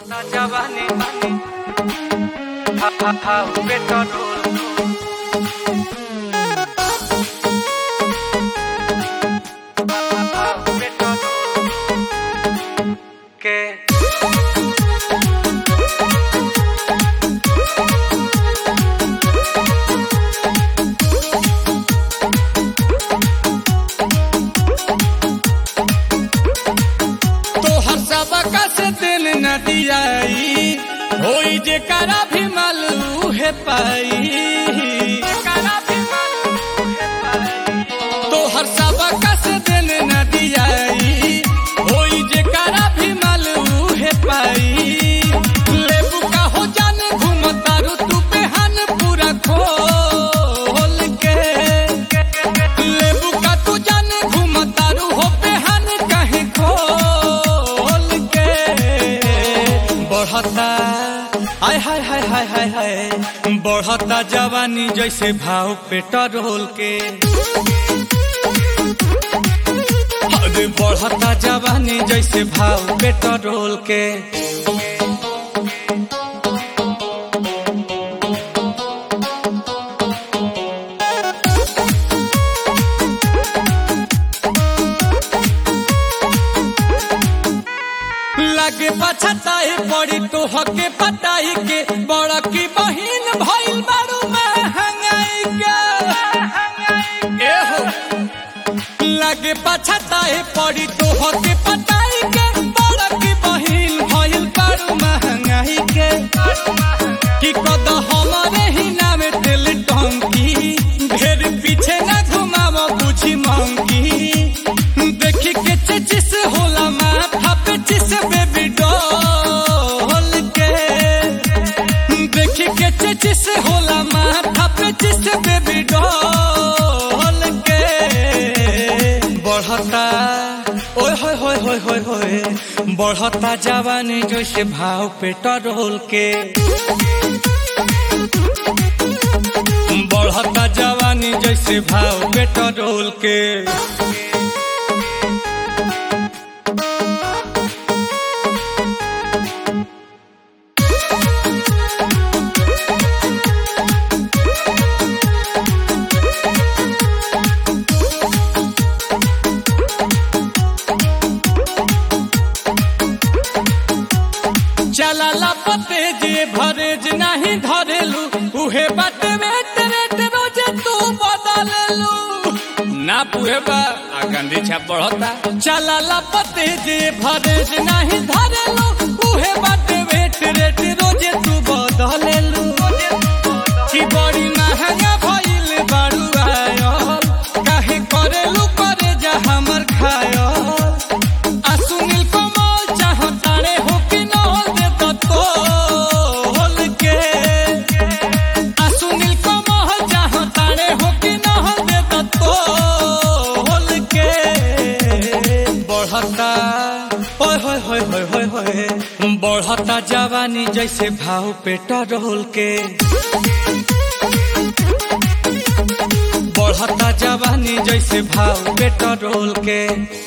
बढ़ता जवानी हा हा हा पेट्रोल हा हा हा पेट्रोल के तोहर सबका से दिन न दियाई होई जे करा भी मालू है पाई करा भी मालूम है पाई तोहर सबका से दिन न दियाई होई जे करा भी मालू है पाई लेबू का हो जाने घूमतारू तू बेहान पूरा खोल के लेबू का तू जाने घूमतारू हो बेहान कहीं खोल के बढ़ता आय हाय हाय हाय हाय हाय बढ़ता जवानी जैसे भाव पेट्रोल के अरे बढ़ता जवानी जैसे भाव पेट्रोल के लगे पछताए पड़ी तो हके पटाई के बड़ा की बहिन भइल बारू महंगाई के एहो लगे पछताए पड़ी तो हके पटाई के बड़ा की बहिन भइल बारू महंगाई के कि कद हमारे ही नाम तेल टंकी ढेर पीछे न घुमाव बुझी मंकी देखी के चचिस होला माथा पे चिस बेबी डॉल के देखी के चचिस होला माथा पे चिस बेबी डॉल के बढ़ता ओए होय होय होय होय होय बढ़ता जवानी जैसे भाव पेट्रोल के बढ़ता जवानी जैसे भाव पेट्रोल के चला पते जे भरेज नहीं धरेलू उहे बात वेट रेट रोजे तू बदललू ना पुहे बा आ गंदी छाप बढ़ता चला पते जे भरेज नहीं धरेलू उहे बात वेट रेट रोजे तू बदललू कि बड़ी महंगा भइल बारू आयल काहे करेलू करे जा हमर खायल आ सुनील कमल चाहतारे हो कि नल दे तो तोल के आ सुनील कमल चाहतारे हो कि नल दे तो तोल के बढ़ता ओए होय होय होय होय होय बढ़ता जवानी जैसे भाव पेट्रोल के बढ़ता जवानी जैसे भाव पेट्रोल के